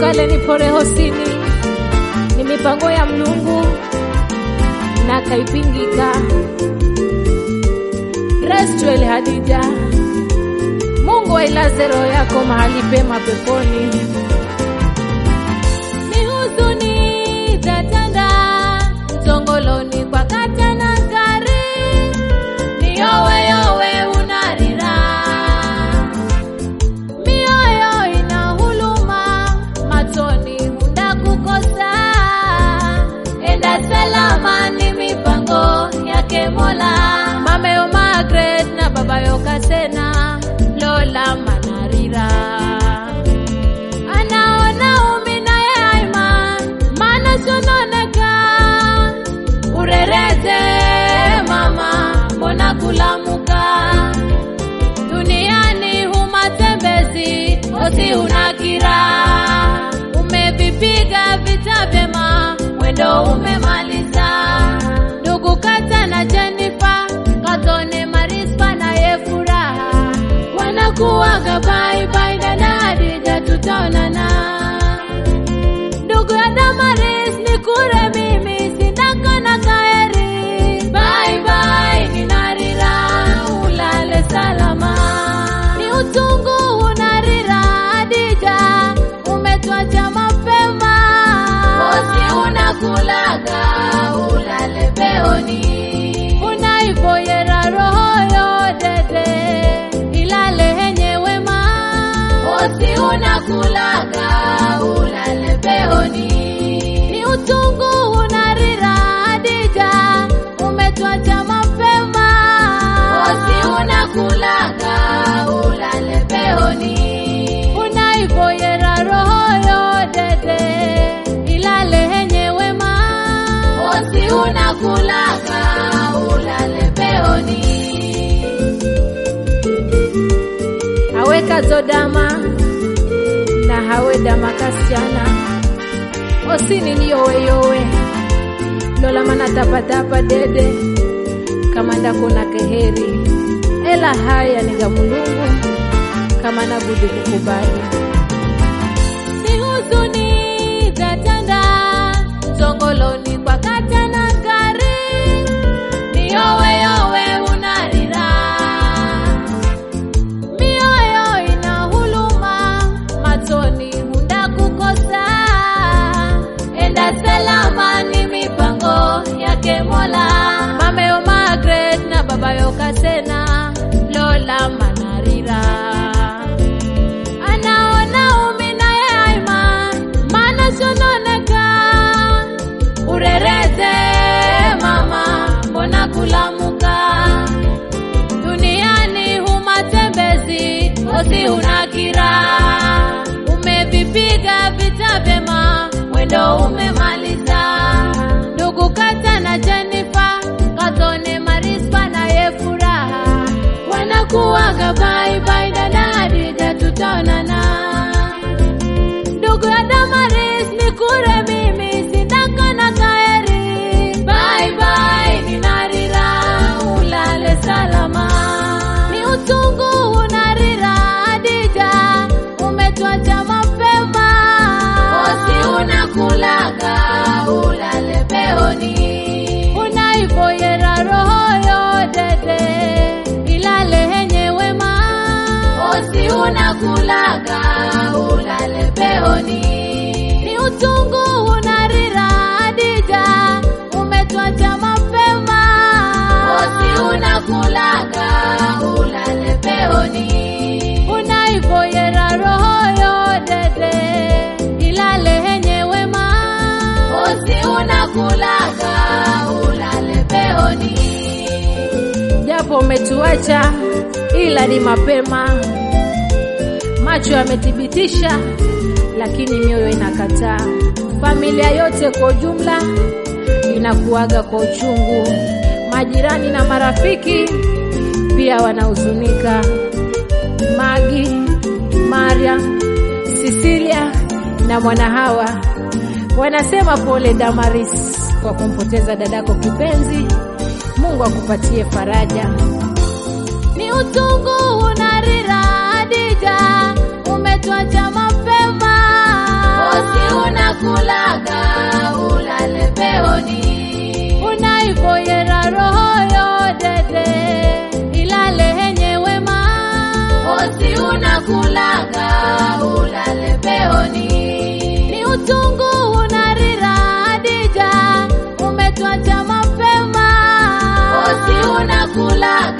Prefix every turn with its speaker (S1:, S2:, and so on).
S1: kale ni pore hosini ni mipango ya mlungu na kaipingika Restwel Hadija Mungu ailaze roho yako mahali pema peponi ni huzuni tatanda mtongoloni kwa kata na gari ni yowe yowe unarira mioyo ina huluma matoni hunda kukosa enda salama ni mipango yake mola mameo Margaret na babayo kasena lola manarira anaona umi naye aima mana sononeka urerete mama mbona kulamuka duniani humatembezi osi unakira umevipiga vita vyema mwendo umemaliza ndugu kata na jenifa katone marispa naye furaha wanakuwaga baibai dada hadija tutaonana ndugu ya damaris ni kure mimi sindako na kaeri baibai ninarira ulale salama ni utungu unarira hadija umetwacha mapema osi unakulaga ulale peoni unaivoyera roho yodede ilale henye wema osi unakulaga ulale peoni ni utungu unarira hadija umetwacha mapema osi unakulaga ulale peoni unaivoyera roho yodede ilale henye wema osi unakulaga ulale peoni aweka zodama na hawe dama kasichana osini ni yoweyowe lola mana tapatapa dede kama ndako na keheri ela haya ni ga mulungu kama nabudi kukubali ni huzuni tatanda mtongoloni kwa kata na gari ni yoweyowe unarira mioyo ina huluma matoni hunda kukosa enda salama ni mipango yake mola mameo Margaret na babayo kasena lola manarira anaona umi naye aima mana sononeka urerete mama mbona kulamuka duniani humatembezi osi unakira umevipiga vita vyema mwendo umemaliza ndugu kata na jenifa katone marispa naye furaha wanakuwaga baibai dada hadija tutaonana ndugu ya damaris ni kure mimi sindako na kaeri baibai ninarira ulale salama ni utungu unarira hadija umetwacha mapema osi unakulaga ulale peoni unaivoyera roho yodede ilale henye wema osi unakulaga ulale peoni ni utungu unarira hadija umetwacha mapema osi unakulaga ulale peoni unaivoyera roho yodede ilale henye wema osi unakulaga ulale peoni japo umetuacha ila ni mapema macho yamethibitisha lakini mioyo inakataa familia yote kwa ujumla inakuaga kwa uchungu majirani na marafiki pia wanahuzunika magi maria sisilia na mwanahawa wanasema pole damaris kwa kumpoteza dadako kipenzi mungu akupatie faraja ni utungu unarira hadija umetwacha mapema uchungu unarira Hadija, umetwacha mapema.
S2: Osi unakula